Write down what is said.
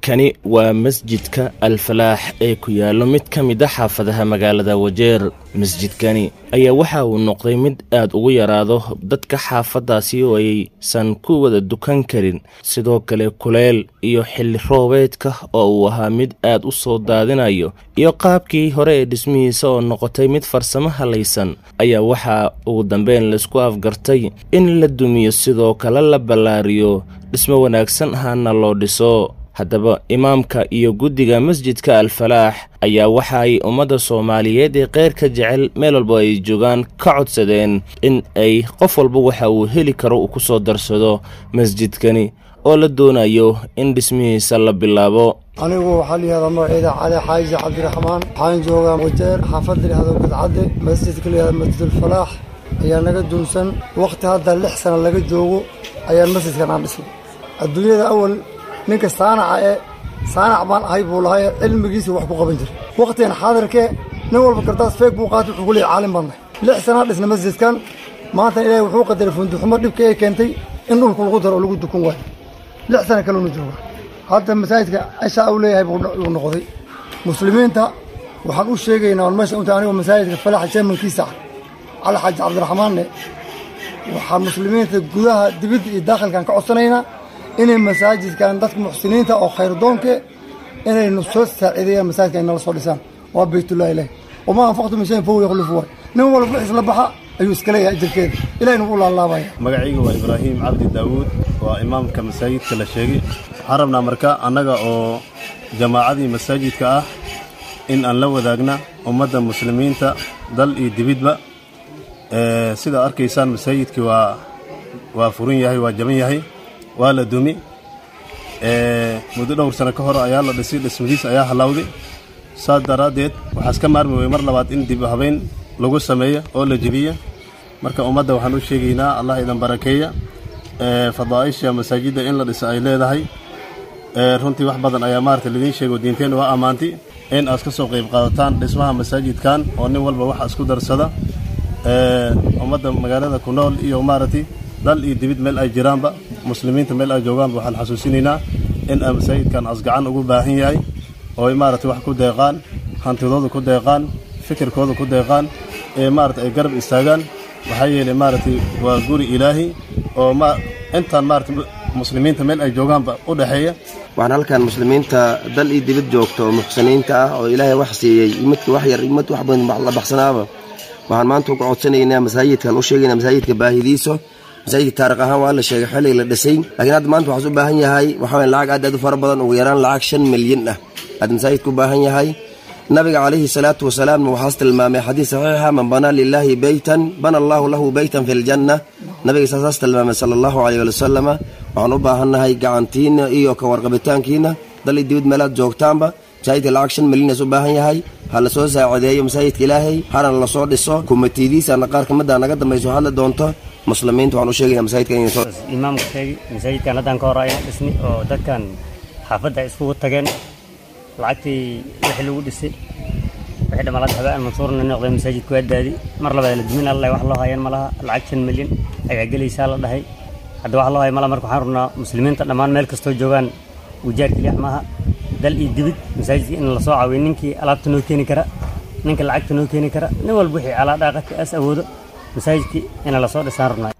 kani waa masjidka alfalaax ee ku yaallo mid ka mid a xaafadaha magaalada wajeer masjidkani ayaa waxa uu noqday mid aad ugu yaraado dadka xaafaddaasi oo aysan ku wada dukan karin sidoo kale kuleel iyo xilli roobeedka oo uu ahaa mid aad u soo daadinayo iyo qaabkii hore ee dhismihiisa oo noqotay mid farsamo halaysan ayaa waxaa ugu dambeyn laisku afgartay in la dumiyo sidoo kale la ballaariyo dhismo wanaagsan ahaana loo dhiso haddaba imaamka iyo guddiga masjidka alfalaax ayaa waxa ay ummadda soomaaliyeed ee keyrka jecel meel walba ay joogaan ka codsadeen in ay qof walba waxa uu heli karo uu ku soo darsado masjidkani oo la doonayo in dhismihiisa la bilaabo anigu waxaa layihahdaa magaceeda cali xaaji cabdiraxmaan waxaan joogaa wajeer xaafadda layihahdo gadcadde masjidka layihahdo masjidulfalaax ayaa naga duunsan wakhti hadda lix sana laga joogo ayaan masjidkan aan dhisnay adduunyada awal ninka saanaca ee saanac baan ahay buu lahay cilmigiisa wax ku qaban jiray wakhtigan xaadirkee nin walba kardaas feeg buu qaatay wuxuu ku leeyay caalim baan nahay lix sanaa dhisna masjidkan maanta ilaahay wuxuu qadaray funduxumo dhibka ee keentay in dhulku lagu daro oo lagu dukun waayo lix sana kaluna jooga hadda masaajidka cishaa uu leeyahay buu noqday muslimiinta waxaan u sheegaynaa on meesha unta anigoo masaajidka falaxa jeemankiisa ah cali xaaji cabdiraxmaanne waxaa muslimiinta gudaha dibidda iyo daakhilkan ka codsanaynaa inay masaajidkan dadka muxsiniinta oo khayrdoonke inaynu soo saaciideeyaan masaajidka inala soo dhisaan waa baytullahi ilahi wamaa anfaqtu min shayin fahuwa yakhlifu waay nin walba wixiis la baxa ayuu iska leeyahay ajirkeeda ilahina wuu laalaabaya magacayga waa ibraahim cabdi daawuud waa imaamka masaajidka la sheegay waxaan rabnaa marka annaga oo jamaacadii masaajidka ah in aan la wadaagna ummadda muslimiinta dal iyo dibidba sidaa arkaysaan masaajidkii waa waa furan yahay waa jaban yahay waa la dumi muddo dhowr sano ka hor ayaa la dhisay dhismadiis ayaa hallawday saas daraaddeed waxaa iska maarmi weye mar labaad in dib habeyn lagu sameeyo oo la jebiya marka ummadda waxaan u sheegaynaa allah idan barakeeya fadaa'isha masaajidda in la dhiso ay leedahay runtii wax badan ayaa maarata lidiin sheego diinteenna waa ammaantay in aad ka soo qayb qaadataan dhismaha masaajidkan oo nin walba waxa isku darsada ummadda magaalada ku nool iyo maaragtay dal iyo dibid meel ay jiraanba muslimiinta meel ay joogaanba waxaan xasuusinaynaa in a masaajidkan asgacan ugu baahan yahay oo ay maaragtay wax ku deeqaan hantidooda ku deeqaan fikirkooda ku deeqaan ee maarata ay garab istaagaan waxaa yeelay maaragtay waa guri ilaahi oo ma intaan maarata muslimiinta meel ay joogaanba u dhexeeya waxaan halkan muslimiinta dal iyo dibad joogta oo muxsiniinta ah oo ilaahay wax siiyey imadka wax yar imad wax badan la baxsanaaba waxaan maanta uga codsanaynaa masaajidkan u sheegaynaa masaajidka baahidiisa masaajidka taarikh ahaan waa la sheegay xilliga la dhisay laakiin hadda maanta waxaas u baahan yahay waxa weye lacag aad aad u fara badan ugu yaraan lacag shan milyan ah aad masaajidka u baahan yahay nabiga calayhi salaatu wasalaamna waxaas tilmaamay xadiis saxiixa man banaa lilaahi beytan bana allaahu lahu beytan fi ljanna nabiga saasaas tilmaamay sala allahu caleyh wali wasalama waxaan u baahannahay gacantiinna iyo ka warqabitaankiina dal iyo dibad meelaad joogtaanba masaajidka lacag shan milyanas u baahan yahay ha la soo saacideeyo masaajidka ilaahay hana la soo dhiso kumatiidiisana qaar kamida naga dambayso hadli doonto muslimiinta waxaan u sheegayna masaajidka inay soo imaamka sheegi masaajidkan haddaan ka hor ayna dhisni oo dadkan xaafadda iskugu tageen lacagtii wixii lagu dhisay wixii dhamaalad habaan mansuurna noqday masaajidku waa daadi mar labaad la dumin alla wax loo hayaan ma laha lacag shan milyan ayaa gelaysaa la dhahay hadda wax loo haya ma laha marka waxaan rabnaa muslimiinta dhammaan meel kastoo joogaan wujaar keliya maaha dal iyo dibid masaajidka in la soo caawiyo ninkii alaabta noo keeni kara ninka lacagta noo keeni kara nin walba wixii alaadhaaqadka aas awoodo masaajidkii ina lasoo dhisaan rabnaa